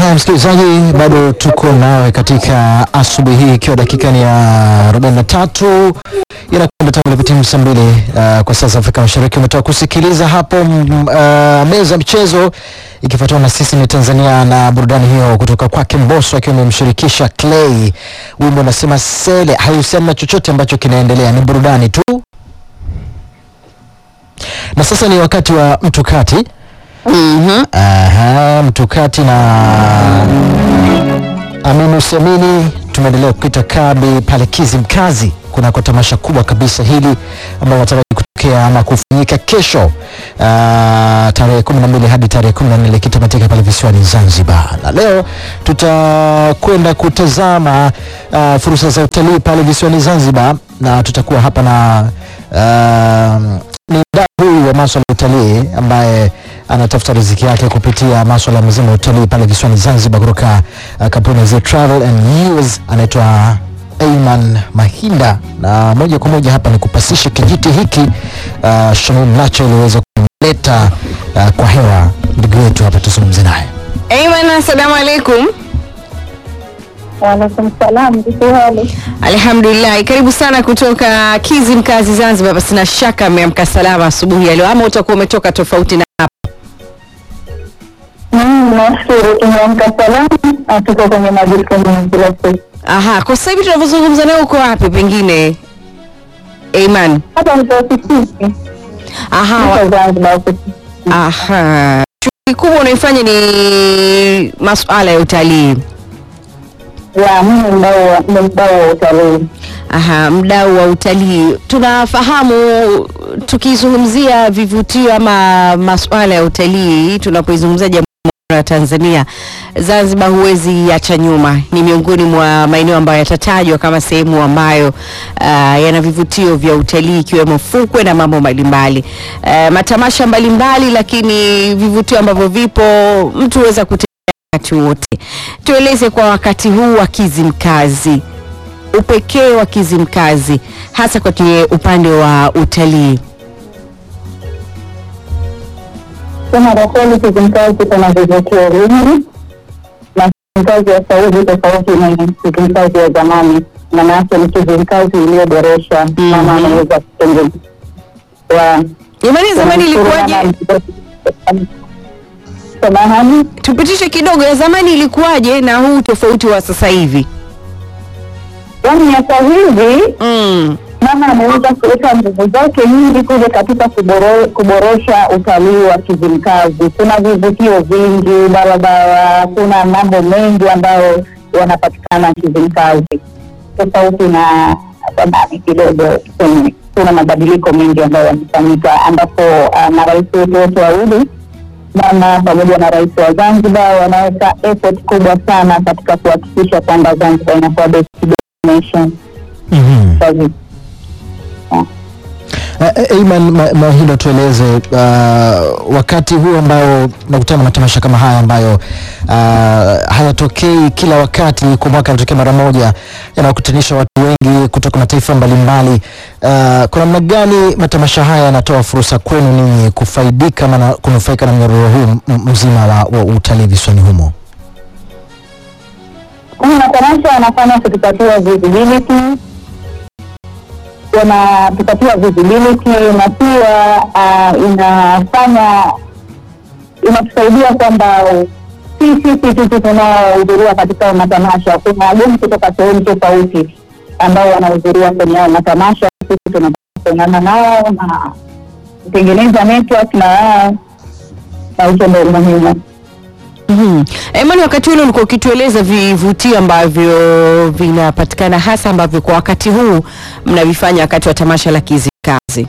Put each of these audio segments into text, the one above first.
Haya, msikilizaji, bado tuko nawe katika asubuhi hii ikiwa dakika ni ya 43 inakwenda tangu ilipotimu saa mbili uh, kwa saa za Afrika Mashariki. Umetoka kusikiliza hapo mm, uh, meza ya michezo ikifuatiwa na sisi ni Tanzania na burudani hiyo kutoka kwake Mbosso akiwa amemshirikisha Clay. Wimbo unasema sele, hauhusiani na chochote ambacho kinaendelea, ni burudani tu. Na sasa ni wakati wa mtukati. Aha, mtukati na Aminu Semini tumeendelea kuita kambi pale Kizimkazi kunako tamasha kubwa kabisa hili ambalo nataraji kutokea ama kufanyika kesho ah, tarehe kumi na mbili hadi tarehe kumi na nne likitamatika pale visiwani Zanzibar, na leo tutakwenda kutazama ah, fursa za utalii pale visiwani Zanzibar, na tutakuwa hapa na ah, ni mdau huyu wa maswala ya utalii ambaye anatafuta riziki yake kupitia maswala mazima ya utalii pale visiwani Zanzibar kutoka uh, kampuni ya Zee Travel and News anaitwa Ayman Mahinda, na moja kwa moja hapa ni kupasisha kijiti hiki uh, Shamim Nacho ili uweze kumleta uh, kwa hewa ndugu yetu hapa tuzungumze naye. Ayman, assalamu alaikum. Waalaikum salam, vipi hali? Alhamdulillah, karibu sana kutoka Kizimkazi Zanzibar. Basi na shaka ameamka salama asubuhi ya leo, ama utakuwa umetoka tofauti na hapa? Mm, Nashukuru tumeamka salama na tuko kwenye majukumu kila siku. Aha, kwa sasa hivi tunavyozungumza nawe uko wapi pengine Ayman? Hapa niko ofisini, Aha, wa- niko Zanzibar ofisini. aha. Shughuli kubwa unaifanya ni masuala ya utalii. Ya, mimi ni mdau wa- ni mdau wa utalii. Aha, mdau wa utalii. Tunafahamu tukizungumzia vivutio ama masuala ya utalii, tunapoizungumzia jamhuri ya Tanzania, Zanzibar huwezi acha nyuma. Ni miongoni mwa maeneo ambayo yatatajwa kama sehemu ambayo uh, yana vivutio vya utalii ikiwemo fukwe na mambo mbalimbali, uh, matamasha mbalimbali, lakini vivutio ambavyo vipo mtu huweza kutembea wakati wote. Tueleze kwa wakati huu wa Kizimkazi upekee wa Kizimkazi hasa kwenye upande wa utalii. Sema kwa kweli Kizimkazi kuna vivutio vingi na Kizimkazi ya sasa hivi tofauti na Kizimkazi ya zamani, maana yake ni Kizimkazi iliyoboreshwa mama ameweza kutengeneza Jamani, zamani ilikuwaje? Samahani, Tupitishe kidogo, ya zamani ilikuwaje na huu tofauti wa sasa hivi? yaani ya sasa hivi Mm. mama ameweza kuweka nguvu zake nyingi kuja katika kuboro, kuboresha utalii wa Kizimkazi. Kuna vivutio vingi, barabara, kuna mambo mengi ambayo yanapatikana Kizimkazi, tofauti na zamani kidogo. Kuna- Kuna mabadiliko mengi ambayo yamefanyika, ambapo ah, marais wetu wote wawili mama pamoja na rais wa Zanzibar wanaweka effort kubwa sana katika kuhakikisha kwamba Zanzibar inakuwa best destination mm kwa vi- Ayman Ma- Mahinda, tueleze uh, wakati huu ambao nakutana na matamasha kama haya ambayo uh, hayatokei kila wakati, kwa mwaka yanatokea mara moja, yanawakutanisha watu wengi kutoka mataifa mbalimbali. Uh, kwa namna gani matamasha haya yanatoa fursa kwenu ninyi kufaidika ama na- kunufaika na mnyororo huu m- mzima wa, wa utalii visiwani humo? Hii matamasha yanafanya kutupatia visibility, yanatupatia visibility na pia uh, inafanya inatusaidia kwamba si sisi tu tunaohudhuria katika hayo matamasha, kuna wageni kutoka sehemu tofauti ambao wanahudhuria kwenye hayo matamasha. Sisi tunapata kuungana nao na kutengeneza network na wao, na hicho ndio muhimu. Mhm. Imani, wakati ule ulikuwa ukitueleza vivutio ambavyo vinapatikana hasa ambavyo kwa wakati huu mnavifanya wakati wa tamasha la Kizimkazi.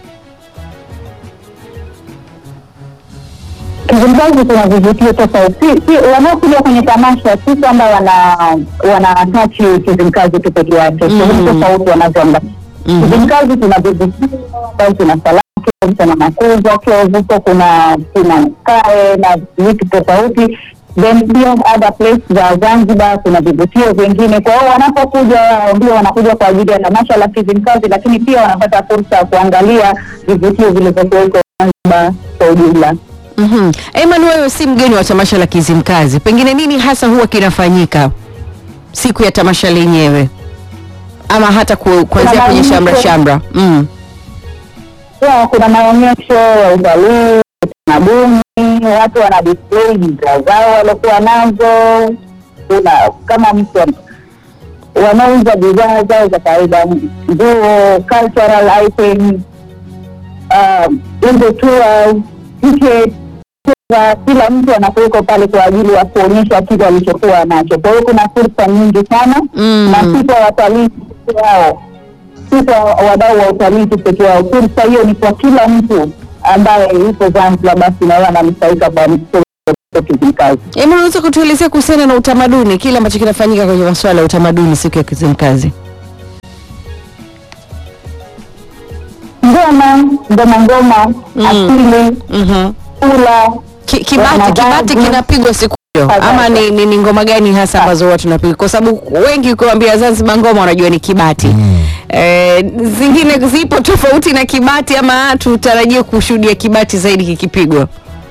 Kizimkazi kuna vivutio tofauti. Si- si- Wanaokuja kwenye tamasha si kwamba wana wanatachi Kizimkazi tu peke yake, sehemu tofauti wanazoangalia. Kizimkazi kuna vivutio ambazo kuna Salaki, kuna Makuza, Kivuko, kuna kuna Kae na vitu tofauti then pia other place za Zanzibar kuna vivutio vingine. Kwa hiyo wanapokuja wao ndio wanakuja kwa ajili ya tamasha la Kizimkazi, lakini pia wanapata fursa ya kuangalia vivutio vilivyokuweko Zanzibar kwa ujumla. Mhm. Aiman, wewe si mgeni wa tamasha la Kizimkazi, pengine nini hasa huwa kinafanyika siku ya tamasha lenyewe, ama hata ku, kuanzia kwenye maonyesho. shamra shamra? Mm. Pia kuna maonyesho ya utalii, utamaduni, watu wana display bidhaa zao waliokuwa nazo. Kuna kama mtu ana- wanauza bidhaa zao za kawaida, nguo, cultural items, um, hizo tours, tickets, za kila mtu anakuweko pale kwa ajili ya kuonyesha kile alichokuwa nacho. Kwa hiyo kuna fursa nyingi sana Mm. na si kwa watalii peke yao, si kwa wadau wa utalii tu peke yao. Fursa hiyo ni kwa kila mtu ambaye yuko Zanzibar, basi nawe ananufaika kwa Kizimkazi. Aiman, unaweza kutuelezea kuhusiana na utamaduni, kile ambacho kinafanyika kwenye masuala ya utamaduni siku ya Kizimkazi? Ngoma, ngoma, ngoma, Mm. asili, Mhm. kula Ki, kibati Wanavazi. kibati kinapigwa siku hiyo Kadhaa. ama ni, ni, ni ngoma gani hasa ambazo huwa tunapiga? Kwa sababu wengi ukiwaambia Zanzibar ngoma wanajua ni kibati Mm. Eh, zingine zipo tofauti na kibati ama tutarajie kushuhudia kibati zaidi kikipigwa?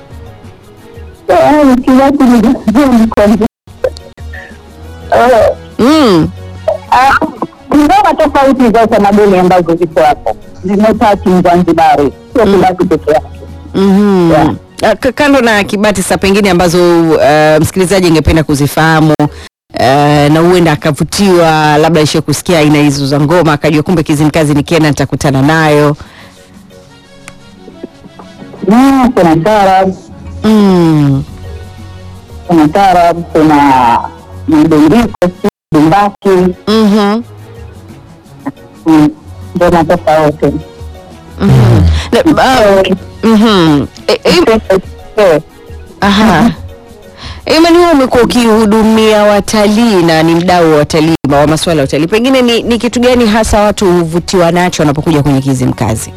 Eh, kiwatu ni ni kwanza. Eh, Mm. ah, ngoma tofauti za utamaduni ambazo ziko hapo zimetachi Mzanzibari, sio kibaki peke yake. Mhm. Yeah. Ah, k- Kando na kibati sa pengine ambazo uh, msikilizaji angependa kuzifahamu uh, na huenda akavutiwa labda ishe kusikia aina hizo za ngoma akajua kumbe Kizimkazi nikienda nitakutana nayo. Mm, kuna tarab, Mm. kuna tarab, kuna mdundiko, si dumbaki, Mhm. mm, ngoma tofauti. Mhm. Na- ah, mhm. E- e- Eh, Aha. Imani, wewe umekuwa ukihudumia watalii na ni mdau wa watalii wa masuala ya utalii, pengine ni, ni kitu gani hasa watu huvutiwa nacho wanapokuja kwenye Kizimkazi?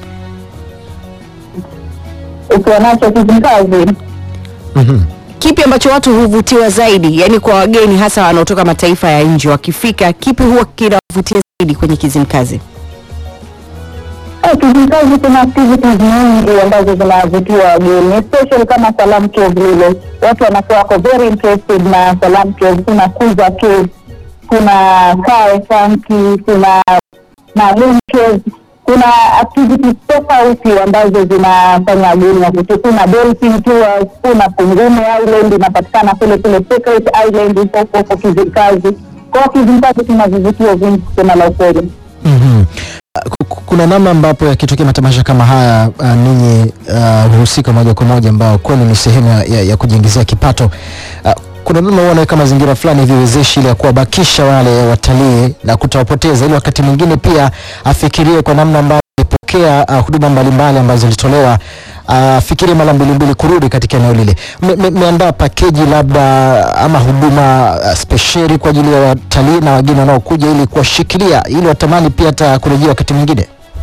ukiwa nacho Kizimkazi Mhm. Kipi ambacho watu huvutiwa zaidi, yaani kwa wageni hasa wanaotoka mataifa ya nje wakifika, kipi huwa kinawavutia zaidi kwenye Kizimkazi? Eh, Kizimkazi kuna activities nyingi ambazo zinavutia wageni, especially kama Salam Cave lile, watu wanakuwa wako very interested na Salam Cave. Kuna Kuza Cave, kuna Kae Funky, kuna Malum Cave, kuna activities tofauti ambazo zinafanya wageni wavutie. Kuna dolphin tours, kuna Pungume Island inapatikana kule kule Secret Island huko huko Kizimkazi. Kwa hiyo Kizimkazi kuna vivutio vingi kusema la ukweli. Mhm. Ku- ku- Kuna namna ambapo yakitokea matamasha kama haya uh, ninyi uh, huhusika moja kwa moja ambao kwenu ni sehemu ya, ya, ya kujiingizia kipato uh, kuna namna huwa naweka mazingira fulani hivi wezeshi ili ya kuwabakisha wale watalii na kutawapoteza, ili wakati mwingine pia afikirie kwa namna ambayo alipokea uh, huduma mbalimbali ambazo zilitolewa afikirie mara mbili mbili kurudi katika eneo lile. Me- me- Mmeandaa pakeji labda ama huduma uh, spesheli kwa ajili ya watalii na wageni wanaokuja ili kuwashikilia ili watamani pia hata kurejea wakati mwingine?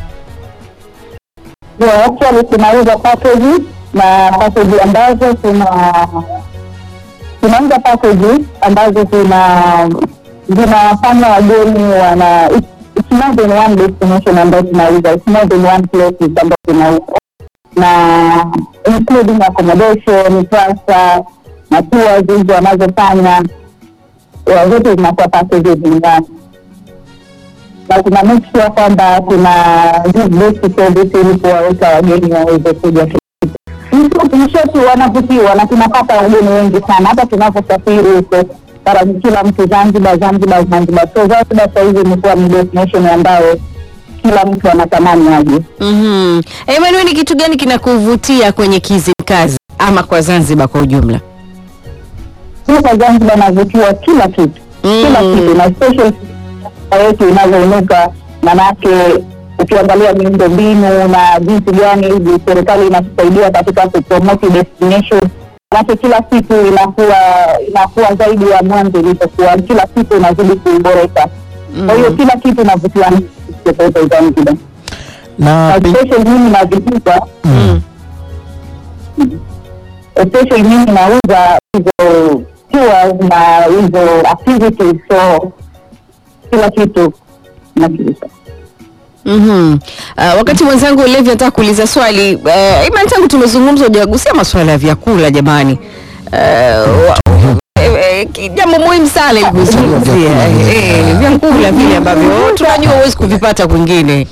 Yeah, actually tunauza package na package ambazo tuna tunauza package ambazo tuna zinafanya wageni wana it's it's more than one destination ambayo tunauza it's more than one places ambayo tunauza na including accommodation transfer na tours hizo wanazofanya yeah, zote zinakuwa packages ndani na tuna make sure kwamba tuna give best service ili kuwaweka wageni waweze kuja mshoti wanavutiwa na tunapata wageni wengi sana hata tunavyosafiri huko para kila mtu zanzibar zanzibar zanzibar so zanzibar sahizi imekuwa ni destination ambayo kila mtu anatamani aje Mhm. Imani, wewe ni kitu gani kinakuvutia kwenye Kizimkazi ama kwa Zanzibar kwa ujumla? sasa zanzibar navutiwa kila kitu kila Mm. kitu na especially yetu inavyoinuka manake ukiangalia miundo mbinu na jinsi gani hivi serikali inatusaidia katika kupromote destination manake kila siku inakuwa inakuwa zaidi ya mwanzo ilipokuwa kila siku inazidi kuiboresha kwa hiyo kila kitu inavutiwa na tofauti zanzibar Na na pe- especially mimi navipika mm. especially mimi nauza hizo tours na hizo activities so kila kitu nakiuza Mhm. Uh, wakati mwenzangu Levi anataka kuuliza swali uh, Iman, tangu tumezungumza hujagusia masuala ya vyakula jamani. Uh, wa- eh, eh, ki- jambo muhimu sana ili kuzungumzia Vyakula, eh, eh, vyakula vile ambavyo tunajua huwezi kuvipata kwingine.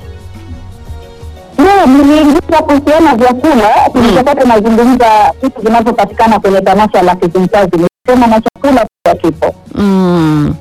Ndio, niliingiza kuhusiana na vyakula tulichokuwa tunazungumza vitu vinavyopatikana kwenye tamasha la Kizimkazi, nilisema na chakula pia kipo. Mm.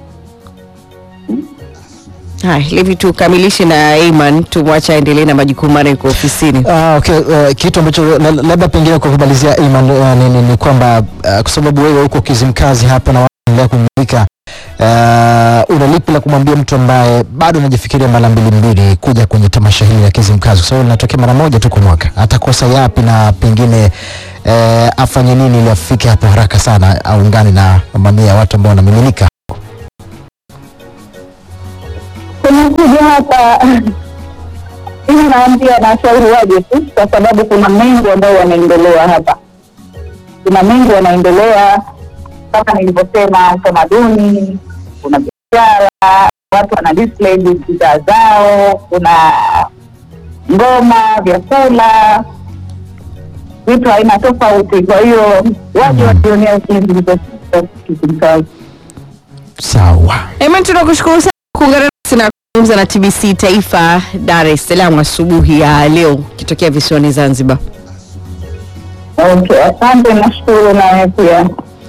Hai, Levi tukamilishe na Iman tumwache aendelee na majukumu maana yuko ofisini. Ah, okay. Uh, kitu ambacho la- labda pengine kwa kumalizia Iman uh, ni, ni, ni kwamba uh, kwa sababu wewe uko Kizimkazi hapa na wanaendelea kumulika uh, una lipi la kumwambia mtu ambaye bado anajifikiria mara mbili mbili kuja kwenye tamasha hili la Kizimkazi kwa sababu linatokea mara moja tu kwa mwaka, atakosa yapi na pengine uh, afanye nini ili afike hapo haraka sana, aungane na mamia ya watu ambao wanamiminika Tunakuja hapa ili naambia na washauri waje tu, kwa sababu kuna mengi ambayo yanaendelea hapa, kuna mengi yanaendelea kama nilivyosema, utamaduni, kuna biashara, watu wana display bidhaa zao, kuna ngoma, vyakula, vitu aina tofauti. Kwa hiyo waje wajionea Kizimkazi. sawa. Iman, tunakushukuru sana kuungana nasi na kuzungumza na TBC Taifa Dar es Salaam asubuhi ya leo kitokea visiwani Zanzibar. Okay, asante, nashukuru nawe pia.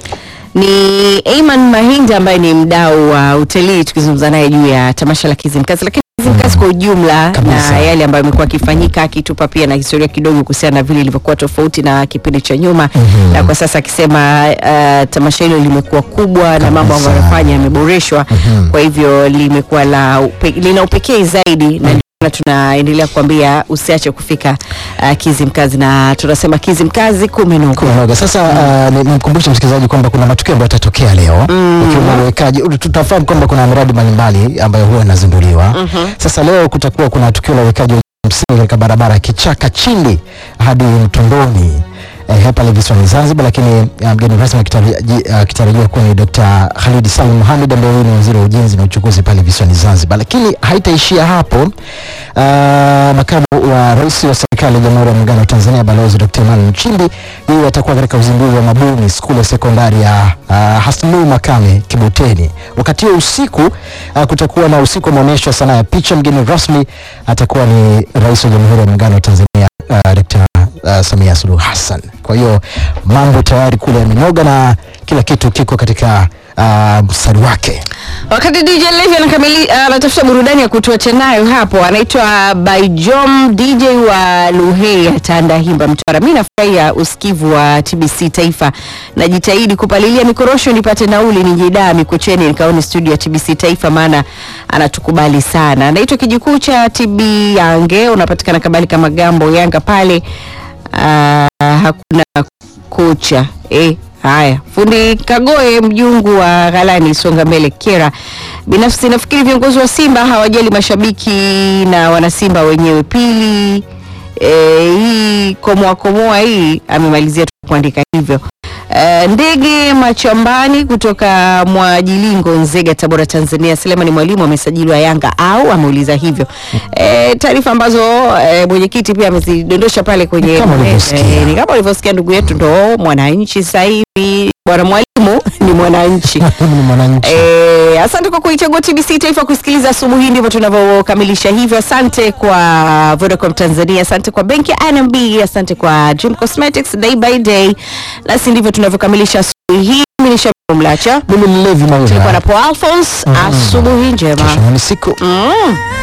Ni Ayman Mahinda ambaye ni mdau wa utalii tukizungumza naye juu ya tamasha la Kizimkazi, lakini Kizimkazi kwa ujumla Kabisa. na yale ambayo yamekuwa akifanyika, akitupa pia na historia kidogo kuhusiana na vile ilivyokuwa tofauti na kipindi cha nyuma Mhm. na kwa sasa akisema uh, tamasha hilo limekuwa kubwa na mambo ambayo Kabisa. yanafanya yameboreshwa, Mhm. kwa hivyo limekuwa la upe, lina upekee zaidi na ndio maana tunaendelea kuambia usiache kufika uh, Kizimkazi na tunasema Kizimkazi kumenoga. Kumenoga. Sasa uh, ni- nimkumbushe msikilizaji kwamba kuna matukio ambayo yatatokea leo Mm. ikiwemo uwekaji. Tutafahamu kwamba kuna miradi mbalimbali ambayo huwa inazinduliwa. Mhm. Sasa leo kutakuwa kuna tukio la uwekaji wa msingi katika barabara ya Kichaka Chindi hadi Mtondoni eh, hapa visiwani Zanzibar, lakini uh, mgeni rasmi akitaraji- uh, akitarajiwa kuwa ni Dr. Khalid Salim Mohamed ambaye huyu ni waziri wa ujenzi na uchukuzi pale visiwani Zanzibar. Lakini haitaishia hapo. Uh, makamu wa rais wa serikali ya Jamhuri ya Muungano wa Tanzania Balozi Dr. Emmanuel Nchimbi yeye atakuwa katika uzinduzi wa Mabuni skuli ya sekondari ya uh, Hasnu Makame Kibuteni. Wakati huo usiku uh, kutakuwa na usiku wa maonyesho ya sanaa ya picha. Mgeni rasmi atakuwa ni rais wa Jamhuri ya Muungano wa Tanzania uh, Dr. uh, Samia Suluhu Hassan. Kwa hiyo mambo tayari kule yamenoga na kila kitu kiko katika uh, mstari wake. Wakati DJ Levi anakamili anatafuta burudani ya kutuacha nayo hapo, anaitwa Baijom DJ wa Luhei Tanda Himba Mtwara. Mimi nafurahia usikivu wa TBC Taifa, najitahidi kupalilia mikorosho nipate nauli nijidaa Mikocheni nikaone studio ya TBC Taifa, maana anatukubali sana. Anaitwa kijukuu cha TB Yange, unapatikana kabali kama Gambo Yanga pale. Ah, hakuna kocha eh. Haya, fundi Kagoe mjungu wa Ghalani Songa Mbele Kera. Binafsi nafikiri viongozi wa Simba hawajali mashabiki na wanasimba wenyewe. Pili eh, hii komoa komoa hii amemalizia tu kuandika hivyo. Eh, ndege machambani kutoka Mwajilingo Nzega Tabora Tanzania Selema ni mwalimu amesajiliwa Yanga au ameuliza hivyo. Eh, taarifa ambazo eh, mwenyekiti pia amezidondosha pale kwenye Kama ulivyosikia. eh, ni kama ulivyosikia ndugu yetu ndo mwananchi sasa hivi bwana mwalimu ni mwananchi. Mimi ni mwananchi. Eh, asante kwa kuichagua TBC Taifa kusikiliza asubuhi. Ndivyo tunavyokamilisha hivyo. Asante kwa Vodacom Tanzania, asante kwa benki ya NMB, asante kwa Dream Cosmetics day by day. Nasi ndivyo tunavyokamilisha asubuhi hii. Mimi ni Shabib Mlacha, Mimi ni Levi tulikuwa Maura. na Paul Alphonse. Asubuhi njema. Kesho ni siku Mm.